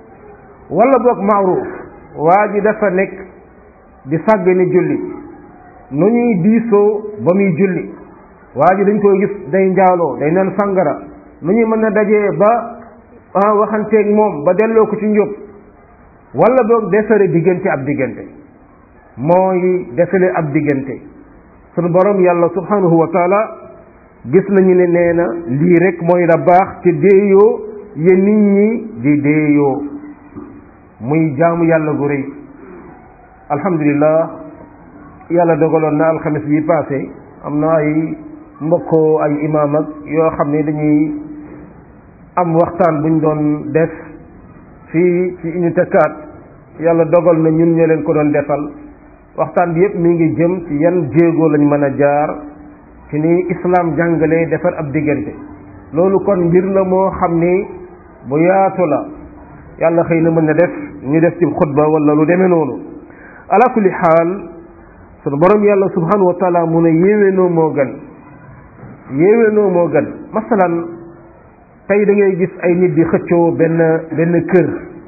wala boog maaruf waa ji dafa nekk di sàgg ni julli nu ñuy diisoo ba muy julli waa ji dañ koy gis day njaaloo day naan sangara nu ñuy mën a dajee ba waxanteeg moom ba delloo ko ci njub wala boog defare diggante ab diggante mooy defale ab diggante sunu borom yàlla subhanahu wa taala gis nañu ne nee na lii rek mooy la baax ci déeyoo ya nit ñi di déeyoo muy jaamu yàlla gu rëy alhamdulillah yàlla dogaloon na alxamis bi passé am na ay mbokkoo ay imaam ak yoo xam ne dañuy am waxtaan buñ doon def fii ci unité 4 yàlla dogal na ñun ñoo leen ko doon defal waxtaan bi yépp mi ngi jëm ci yan jéego lañ mën a jaar ci ni islam jàngalee defar ab diggante loolu kon mbir la moo xam ni bu yaatu la yàlla xëy na mën na def ñu def ci xutba wala lu demee noonu ala kulli xaal sunu borom yàlla subhanahu wa taala mu ne yéwénoo moo gën yéwénoo moo gën masalan tey da ngay gis ay nit di xëccoo benn benn kër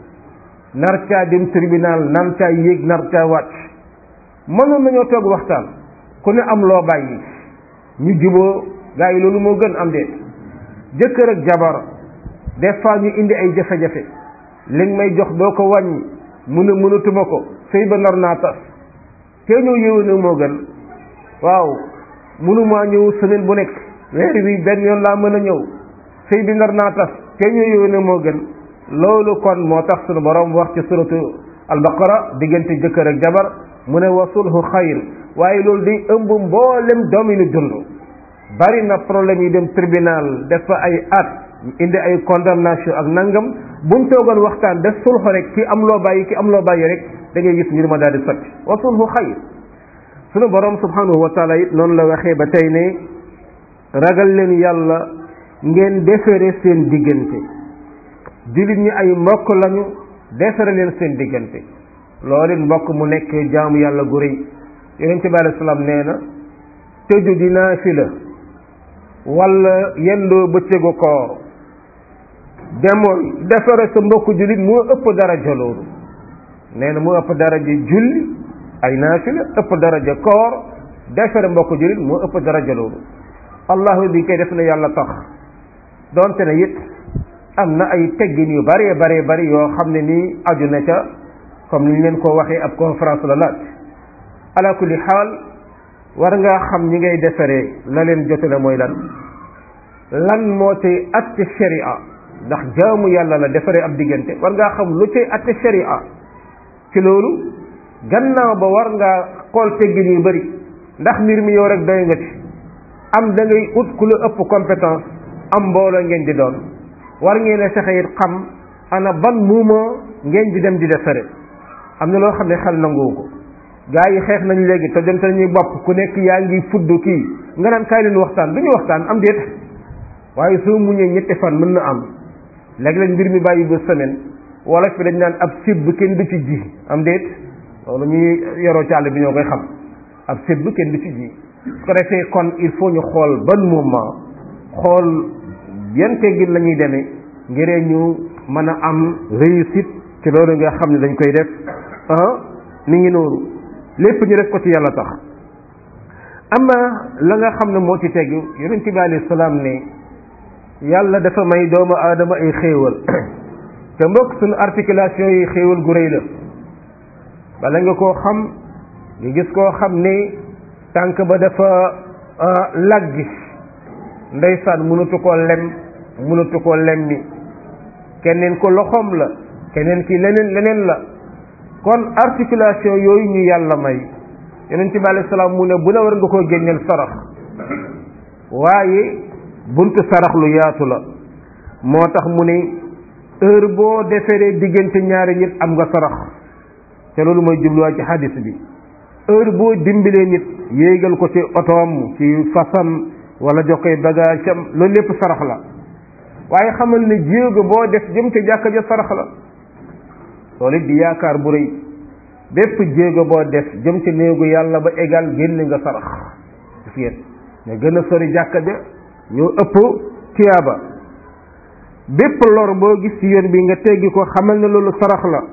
nar caa dem tribunal nar caa yéeg nar caa wàcc mënoon nañoo toog waxtaan ku ne am loo bàyyi ñu juboo gaa yi loolu moo gën am déet jëkkër ak jabar des fois ñu indi ay jafe-jafe li nga may jox doo ko wàññi mun a mënatuma ko sëy ba nar naa tas te ñëw yéwénoo moo gën waaw mënumaa ñëw semaine bu nekk weer wi benn yoon laa mën a ñëw sëy bi nar naa tas te ñëw yéwénoo moo gën loolu kon moo tax sunu borom wax ci suratu albaqara diggante jëkkër ak jabar mu ne wa sulhu xayr waaye loolu day ëmb mboolem doominu dund bari na problème yi dem tribunal def fa ay at indi ay condamnation ak nangam buñ toogoon waxtaan def sulhu rek ki am loo bàyyi ki am loo bàyyi rek da ngay gis mbir ma daal di sotti wa sulhu xayr sunu borom subhanahu wa taala it noonu la waxee ba tey ne ragal leen yàlla ngeen defere seen diggante jullit ñi ay mbokk lañu defere leen seen diggante loolu it mbokk mu nekk jaamu yàlla gu rëy yonente bi alei salaam nee na tëju di naafila wala yendoo bëccëgu koor demoon defare sa mbokk jullit moo ëpp daraja loolu nee na moo ëpp daraja julli ay naafila ëpp daraja koor defare mbokk jullit moo ëpp daraja loolu allahu bi koy def na yàlla tax doonte ne it am na ay teggin yu bare bare bari yoo xam ne nii aju na ca comme ni ñu leen ko waxee ab conférence la laaj ala kulli xaal war ngaa xam ñi ngay defaree la leen jotale mooy lan lan moo cay atte sharia ndax jaamu yàlla la defaree ab diggante war ngaa xam lu cay atte sharia ci loolu gannaaw ba war ngaa xool teggin yu bari ndax mbir mi yow rek doy nga ci am da ngay ut ku la ëpp compétence am mbooloo ngeen di doon war ngeen a fexe it xam ana ban muuma ngeen di dem di defare am na loo xam ne xel nanguwu ko gaa yi xeex nañ léegi te dem te ñuy bopp ku nekk yaa ngi fudd kii nga naan kaay leen waxtaan du ñu waxtaan am déet waaye soo muñee ñetti fan mën na am léeg-léeg mbir mi bàyyi ba semaine wala fi dañ naan ab sibb kenn du ci ji am déet loolu ñuy yoroo ci àll bi ñoo koy xam ab sibb kenn du ci ji su ko defee kon il faut ñu xool ban moment xool yan teggin la ñuy demee ngiree ñu mën a am réussite ci loolu nga xam ne dañ koy def ah mi ngi noonu lépp ñu def ko ci yàlla tax ama la nga xam ne moo ci tegu yonent bi alayhi salaam ne yàlla dafa may doomu aadama ay xéewal te mbokk suñu articulation yi xéewal gu rëy la bala nga koo xam nga gis koo xam ne tànk ba dafa laggi ndeysaan mënatu koo lem mënatu koo lemmi keneen ko loxoom la keneen ki leneen leneen la kon articulation yooyu ñu yàlla may yonent bi alayhi salaam mu ne bu la war nga koo génneel sarax waaye buntu sarax lu yaatu la moo tax mu ne heure boo deferee diggante ñaari nit am nga sarax te loolu mooy jubluwaay ci hadis bi heure boo dimbilee nit yéegal ko ci otoom ci fasam wala jox koy bagage am loolu lépp sarax la waaye xamal ne jéego boo def jëm ca jàkka ja sarax la loolu it di yaakaar bu rëy bépp jéego boo def jëm ci néegu yàlla ba égal génn nga sarax gis ngeen nga gën a sori jàkka ja ñoo ëpp tiyaaba bépp lor boo gis ci yoon bi nga teggi ko xamal ne loolu sarax la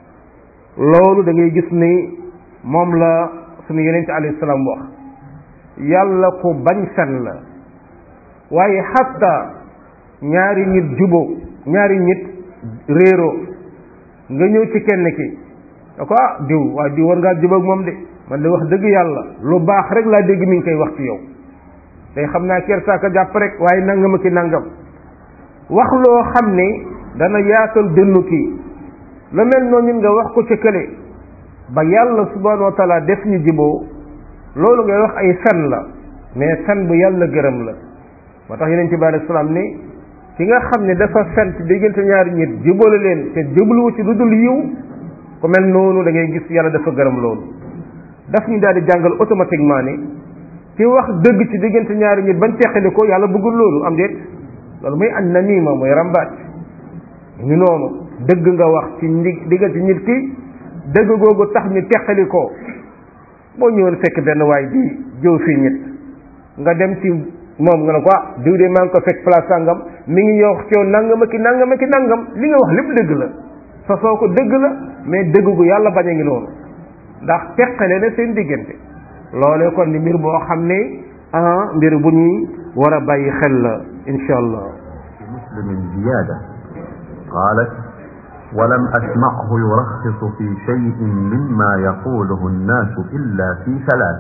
loolu da ngay gis ni moom la suñu yeneen ci alayhi salaam wax yàlla ko bañ fen la waaye xatta ñaari nit juboo ñaari nit réeroo nga ñëw ci kenn ki da ko ah diw waaye diw war ngaa jubóog moom de man de wax dëgg yàlla lu baax rek laa dégg mi ngi koy wax ci yow tey xam naa kersaaka jàpp rek waaye nangama ki nangam wax loo xam ne dana yaatal dënnu kii lu mel noonu nga wax ko ca kële ba yàlla subhanahu wa taala def ñu jiboo loolu ngay wax ay fen la mais fen bu yàlla gërëm la moo tax yeneen ci bi alei salaam ni ki nga xam ne dafa fen ci diggante ñaari nit jubale leen te jubluwu ci lu dul yiw ku mel noonu da ngay gis yàlla dafa gërëm loolu daf ñu daal di jàngal automatiquement ni ci wax dëgg ci diggante ñaari nit bañ teqali ko yàlla bëggul loolu am déet loolu mooy an namima mooy rambaaj ñu noonu dëgg nga wax ci ndi diggante nit ki dëgg googu tax ñu teqali ko boo ñëwoon fekk benn waay di jëw fii nit nga dem ci moom nga ne ko ah diw de maa ngi ko fekk place sàngam mi ngi yow ci yow nangam ki nangam ki nangam li nga wax lépp dëgg la sa soo ko dëgg la mais dëgg gu yàlla bañ a ngi noonu ndax teqale na seen diggante loolee kon ni mbir boo xam ne ah mbir bu ñuy war a bàyyi xel la insha allah مسلم زيادة قالت ولم أسمعه يرخص في شيء مما يقوله الناس إلا في ثلاث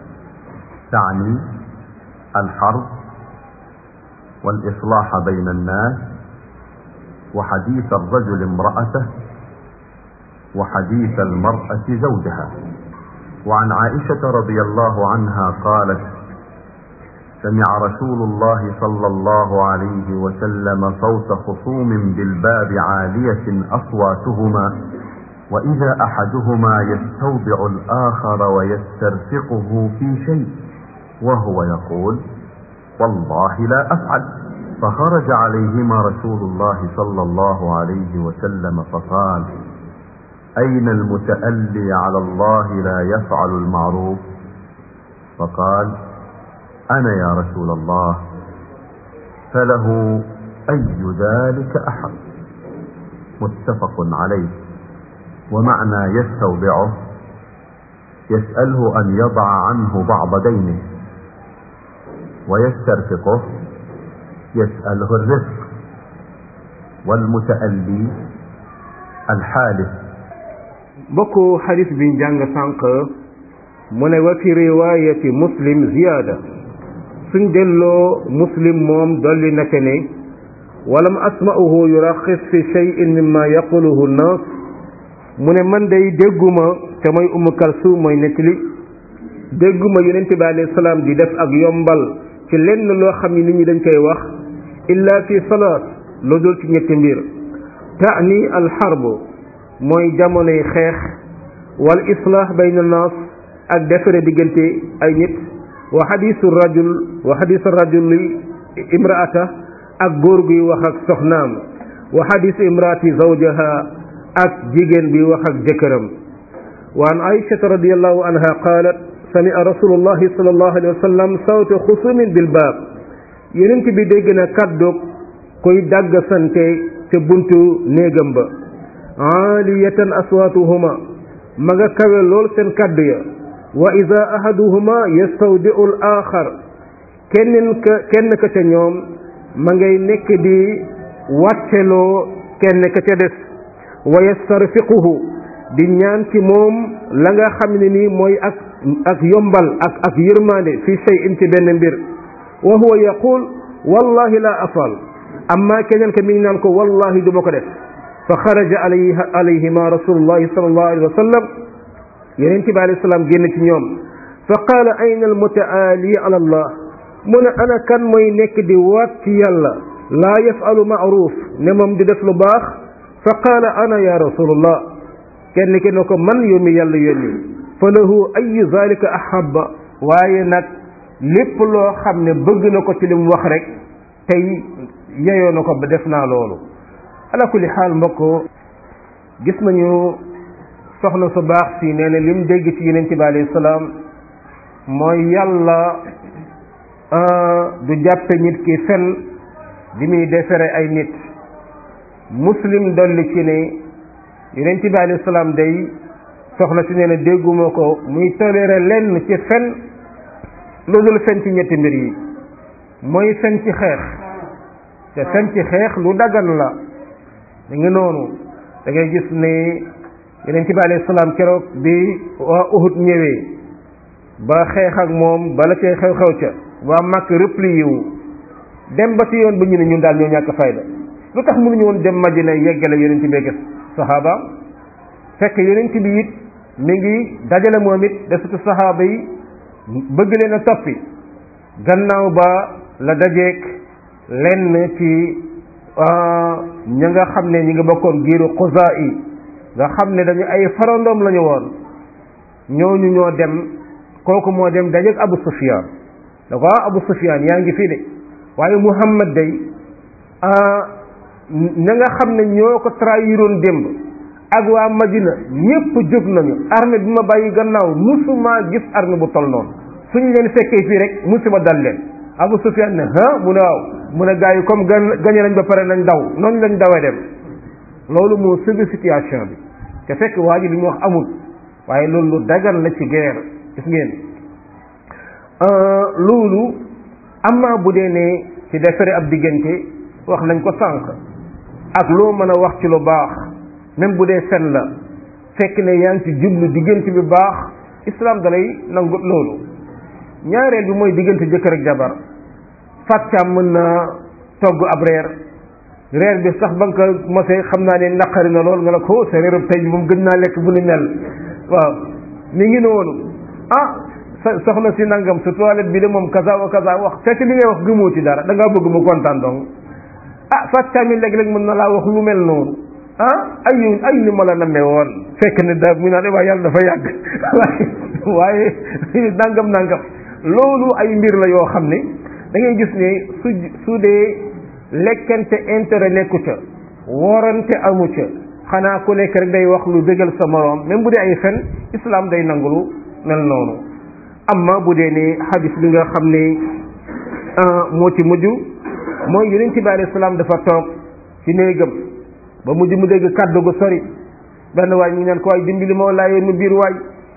تعني الحرب والإصلاح بين الناس وحديث الرجل امرأته وحديث المرأة زوجها وعن عائشة رضي الله عنها قالت سمع رسول الله صلى الله عليه وسلم صوت خصوم بالباب عالية أصواتهما وإذا أحدهما يستودع الآخر ويسترفقه في شيء وهو يقول والله لا أفعل فخرج عليهما رسول الله صلى الله عليه وسلم فقال أين المتألي على الله لا يفعل المعروف فقال أنا يا رسول الله فله أي ذلك أحد متفق عليه ومعنى يستودعه يسأله أن يضع عنه بعض دينه ويسترفقه يسأله الرزق والمتألي الحالف bokku xadis bi jàng sànq mu ne wa fi riwaayati muslim ziyaada suñ delloo muslim moom dolli naka ne walam asma'uhu yuraxis fi cheyin mimma yaquluhu nnaas mu ne man day dégguma te mooy umu kalsum mooy nettali dégguma yonent bi alayhi salaam di def ak yombal ci lenn loo xam ni nit ñi dañ koy wax illa fi salaat lu dul ci ñetti mbir taani alxarbu mooy jamonoy xeex wal islah bayna naas ak defare diggante ay nit wa xadisu rajul wa xadisu rajuli imraata ak góor guy wax ak soxnaam wa xadisu imraati zawjaha ak jigéen bi wax ak jëkkëram wa an aishata radiallahu anha qaalat samia rasulullahi sallallahu alayhi wa sallam sawta xusumin bil baab yonent bi dégg na kàddug koy dàgg sante te buntu néegam ba aaliyatan aswaatuhuma ma nga kawe lool seen kàddu ya wa ida ahaduhuma yastawdiu l axar kenn ka kenn ka ca ñoom ma ngay nekk di wàcceloo kenn ka ca des wa yastarfiquhu di ñaan ci moom la nga xam ne nii mooy ak ak yombal ak ak yërmande fi shay'in ci benn mbir wa huwa yaqul wallahi la afal amma keneen ka mi ngi naan ko wallahi du ma ko def fa xaraja alayhi alayhima rasulullahi sallallahu alayhi wa sallam yeneen ci bi alayhi salaam génn ci ñoom fa qaala ayna almutaali ala allah mu ne ana kan mooy nekk di waat ci yàlla laa yafalu maaruf ne moom di def lu baax fa qaala ana ya rasulullah kenn ki ne ko man yow mi yàlla yónni fa lahu ayu zalika ahabba waaye nag lépp loo xam ne bëgg na ko ci li mu wax rek tey yeyoo na ko ba def naa loolu ala kulli xaal mbokk gis nañu soxna su baax si nee na lim dégg ci yonent bi alayhi salaam mooy yàlla du jàppe nit ki fen bi muy defere ay nit muslim dolli ci ne yonent bi alayhi salaam day soxna si nee na dégguma ko muy toléré lenn ci fen lu dul fen ci ñetti mbir yi mooy fen ci xeex te fen ci xeex lu dagan la da nga noonu da ngay gis ne yonent bi alayhi salaam keroog bi waa Uhud ñëwee ba xeex ak moom bala cay xew-xew ca waa màkk replié wu dem ba ci yoon ba ñu ne ñun daal ñoo ñàkk fayda lu tax mënuñu woon dem Madina yeggale yonent bi ak saxaaba fekk yonent bi it mi ngi dajale moom it desatu saxaaba yi bëgg leen a toppi gannaaw ba la dajeek lenn ci ña nga xam ne ñi nga bokkoon giiru xusaa yi nga xam ne dañu ay farandoom lañu woon ñooñu ñoo dem kooku moo dem dajeek Abu Sufyaan da ko Abu Sufyaan yaa ngi fii de waaye Muhammad day ña nga xam ne ñoo ko trahiroon démb ak waa Madina ñépp jóg nañu armée bi ma bàyyi gannaaw musuma gis armée bu tol noonu suñu leen fekkee fii rek musiba dal leen Abu Sufyaan ne ah mu ne waaw mu ne gars yi comme gan gañe nañ ba pare nañ daw noonu lañ dawee dem loolu moo sauvé situation bi te fekk waa ji li mu wax amul waaye loolu lu dagan la ci guerre gis ngeen loolu amma bu dee ne ci defare ab diggante wax nañ ko sànq ak loo mën a wax ci lu baax même bu dee fen la fekk ne yaa ngi ci jublu diggante bi baax islam dalay nangu loolu ñaareel bi mooy diggante jëkkër ak jabar fàccaam mën na togg ab reer reer bi sax ba nga ko mosee xam naa ne naqari na lool nga la ko sa reerub tey moom gën naa lekk bu ni mel waaw mi ngi noonu ah soxna si nangam sa toilette bi de moom kaza wa kaza wax fekk li ngay wax gëmoo ci dara da ngaa bëgg mu kontaan donc ah fàccaam yi léeg-léeg mën na laa wax lu mel noonu ah ay ay ni ma la nammee woon fekk ne da mu naa ne waaye yàlla dafa yàgg waaye nangam nangam loolu ay mbir la yoo xam ne da ngay gis ne su su dee lekkante intérêt nekku ca worante amu ca xanaa ku nekk rek day wax lu bégal sa moroom même bu dee ay fen islam day nangulu mel noonu amma bu dee ne hadis bi nga xam ne moo ci mujj mooy yonent bi alayhi salaam dafa toog ci néegam ba mujj mu dégg kàddu gu sori benn waay ñu naan ko waay dimbali ma laa yoon mu biir waay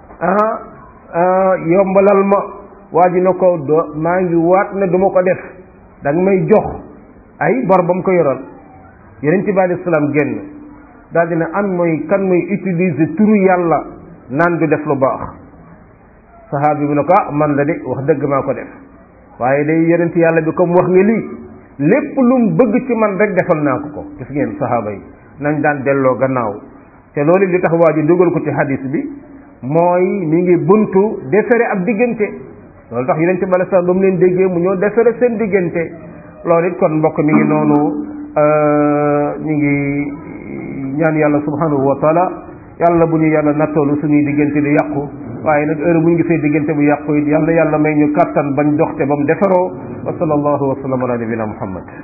ah yombalal ma waa ji na ko do maa ngi waat ne du ma ko def da nga may jox ay bor ba mu ko yoral yonent bi alayhi salaam génn daal dina am mooy kan mooy utiliser turu yàlla naan du def lu baax saxaabi bi ne ko ah man la de wax dëgg maa ko def waaye day yonent yàlla bi comme wax nga lii lépp lu mu bëgg ci man rek defal naa ko ko gis ngeen saxaaba yi nañ daan delloo gannaaw te loolu li tax waa ji dugal ko ci hadis bi mooy mi ngi buntu defere ab diggante loolu tax yonent bi alayhi salaam ba mu leen déggee mu ñëw defere seen diggante loolu it kon mbokk mi ngi noonu ñu ngi ñaan yàlla subhanahu wa taala yàlla bu ñu yàlla nattoolu suñuy diggante di yàqu waaye nag heure bu ñu gisee diggante bu yàqu it yàlla yàlla may ñu kàttan bañ doxte ba mu defaroo wa sallallahu wa sallam ala nabina muhammad